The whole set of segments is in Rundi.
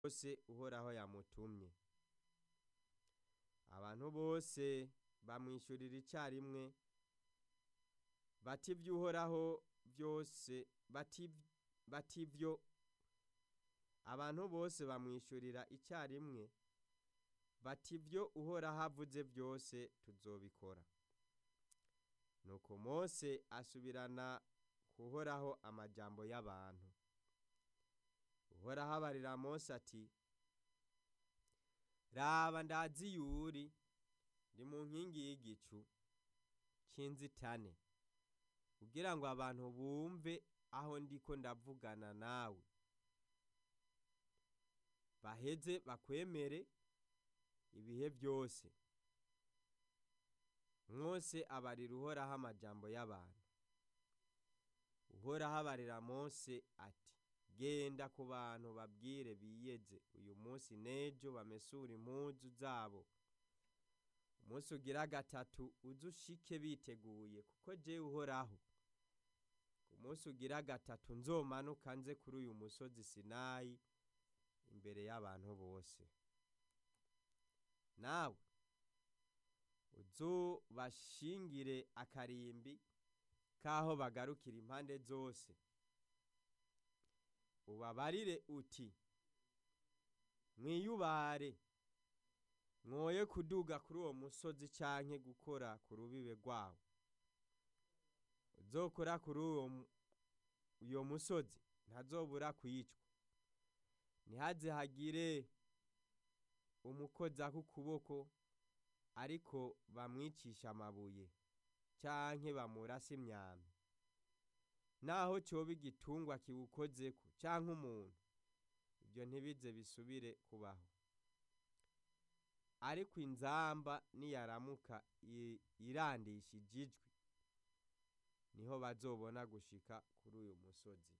bose uhoraho yamutumye abantu bose bamwishyurira icyarimwe bati ivy'uhoraho vyose bati bati ivyo abantu bose bamwishyurira icyarimwe bati ivyo uhoraho avuze vyose tuzobikora nuko mose asubirana kuhoraho amajambo y'abantu uhoraho abarira mose ati raba ndazi yuri ndi mu nkingi y'igicu c'inzitane kugira ngo abantu bumve aho ndiko ndavugana nawe baheze bakwemere ibihe vyose mose abarira uhoraho amajambo y'abantu uhoraho abarira mose ati genda ku bantu babwire biyeze uyu munsi n'ejo bamesure impuzu zabo umunsi ugira gatatu uze ushike biteguye kuko jewe uhoraho ku munsi ugira gatatu nzomanuka nze kuri uyu musozi sinayi imbere y'abantu bose nawe uzubashingire akarimbi k'aho bagarukira impande zose ubabarire uti mwiyubare mwoye kuduga kuri uwo musozi canke gukora ku rubibe rwawo uzokora kuri uwo uyo musozi ntazobura kwicwa ntihaze hagire umukozako ukuboko ariko bamwicisha amabuye canke bamurase imyambi naho coba igitungwa kiwukozeko canke umuntu ibyo ntibize bisubire kubaho ariko inzamba niyaramuka irandishije ijwi niho bazobona gushika kuri uyu musozi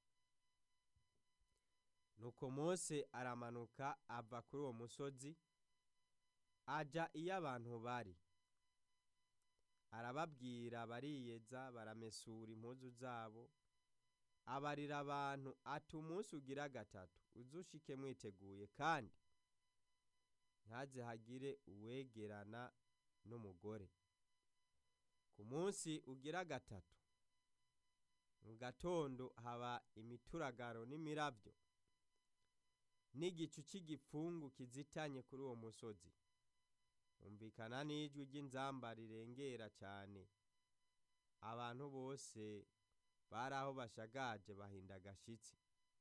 nuko mose aramanuka ava kuri uwo musozi aja iyo abantu bari arababwira bariyeza baramesura impuzu zabo abarira abantu ati umunsi ugira gatatu uzushike mwiteguye kandi ntaze hagire uwegerana n'umugore ku munsi ugira gatatu mu gatondo haba imituragaro n'imiravyo n'igicu c'igipfungu kizitanye kuri uwo musozi humvikana n'ijwi ry'inzamba rirengera cyane abantu bose bari aho bashagaje bahinda agashitsi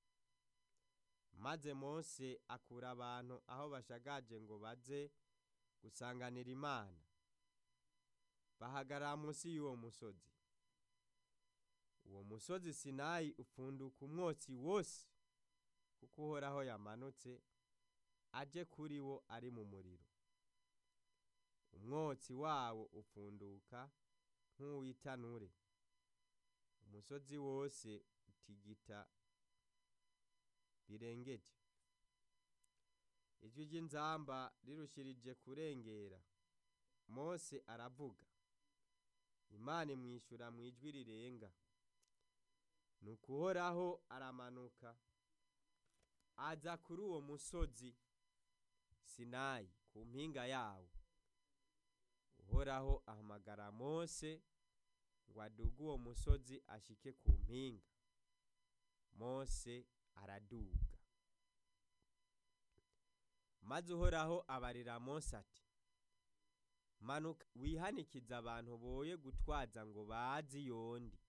maze mose akura abantu aho bashagaje ngo baze gusanganira imana bahagarara munsi y'uwo musozi uwo musozi sinayi upfunduka umwotsi wose kuko uhoraho yamanutse aje kuri wo ari mu muriro umwotsi wawo upfunduka nk'uw'itanure umusozi wose utigita birengeje ijwi ry'inzamba rirushirije kurengera mose aravuga imana imwishyura mu ijwi rirenga ni ukuhoraho aramanuka aza kuri uwo musozi sinayi ku mpinga yawo uhoraho ahamagara mose ngo aduge uwo musozi ashike ku mpinga mose araduga maze uhoraho abarira mose ati manuka wihanikize abantu boye gutwaza ngo bazi yondi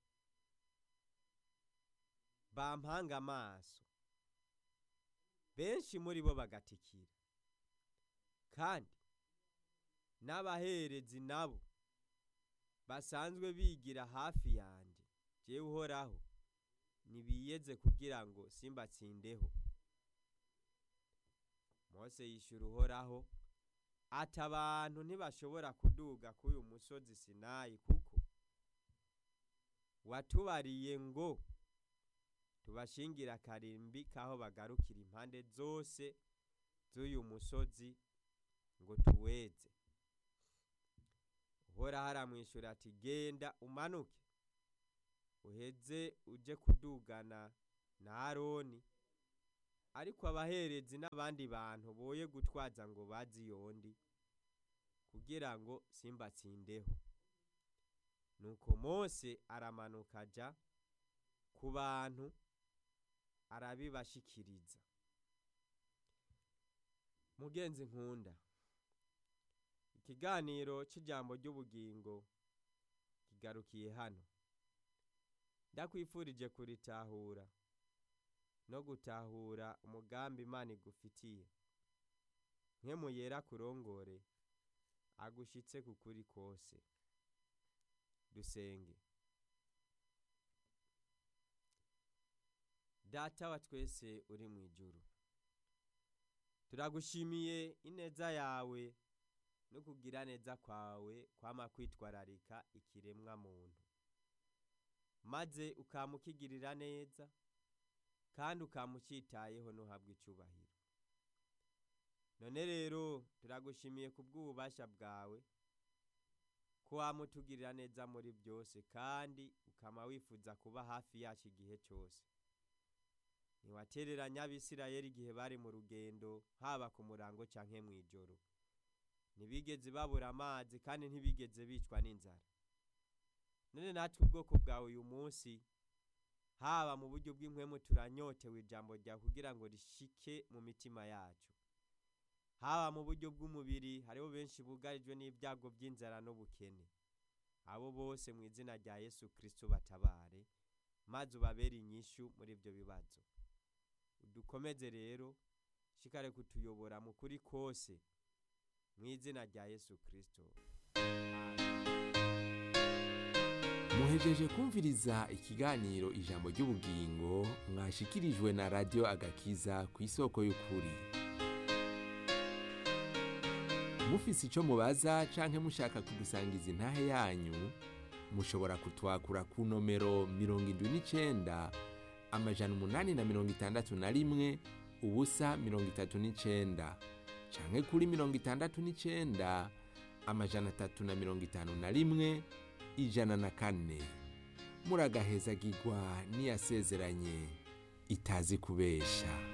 bampanga amaso benshi muri bo bagatikira kandi n'abaherezi nabo basanzwe bigira hafi yanjye jewe uhoraho nibiyeze kugira ngo simbatsindeho mose yishyura uhoraho ati abantu ntibashobora kuduga kuri uyu musozi sinayi kuko watubariye ngo tubashingire akarimbi k'aho bagarukira impande zose z'uyu musozi ngo tuweze uhoraho aramwishyura ati genda umanuke uheze uje kudugana na aroni ariko abaherezi n'abandi bantu boye gutwaza ngo bazi yondi kugira ngo simbatsindeho nuko mose aramanuka aja ku bantu arabibashikiriza mugenzi nkunda ikiganiro c'ijambo ry'ubugingo kigarukiye hano ndakwifurije kuritahura no gutahura umugambi imana igufitiye nkemu yera kurongore agushitse ku kuri kose dusenge data wa twese uri mu ijuru turagushimiye ineza yawe no kugira neza kwawe kwama kwitwararika ikiremwa muntu maze ukamukigirira neza kandi ukamucitayeho ntuhabwe icubahiro none rero turagushimiye ku bw'ububasha bwawe ko wamutugirira neza muri byose kandi ukama wifuza kuba hafi yacu igihe cyose ntiwatereranya abisirayeli igihe bari mu rugendo haba ku murango canke mu ijoro ntibigeze babura amazi kandi ntibigeze bicwa n'inzara none natwe ubwoko bwawe uyu munsi haba mu buryo bw'impwemu turanyotewe ijambo ryawe kugira ngo rishike mu mitima yacu haba mu buryo bw'umubiri hariho benshi bugarijwe n'ibyago by'inzara n'ubukene abo bose mu izina rya yesu kirisito batabare maze ubabere inyishu muri ibyo bibazo dukomeze rero shikare kutuyobora mu kuri kose mu izina rya yesu kirisito muhejeje kumviriza ikiganiro ijambo ry'ubugingo mwashikirijwe na radiyo agakiza ku isoko y'ukuri mufise icyo mubaza canke mushaka kudusangiza intahe yanyu mushobora kutwakura ku nomero mirongo indwi n'icenda amajana umunani na mirongo itandatu na rimwe ubusa mirongo itatu n'icenda canke kuri mirongo itandatu n'icenda amajana atatu na mirongo itanu na rimwe ijana na kane muragahezagirwa n'iyasezeranye itazi kubesha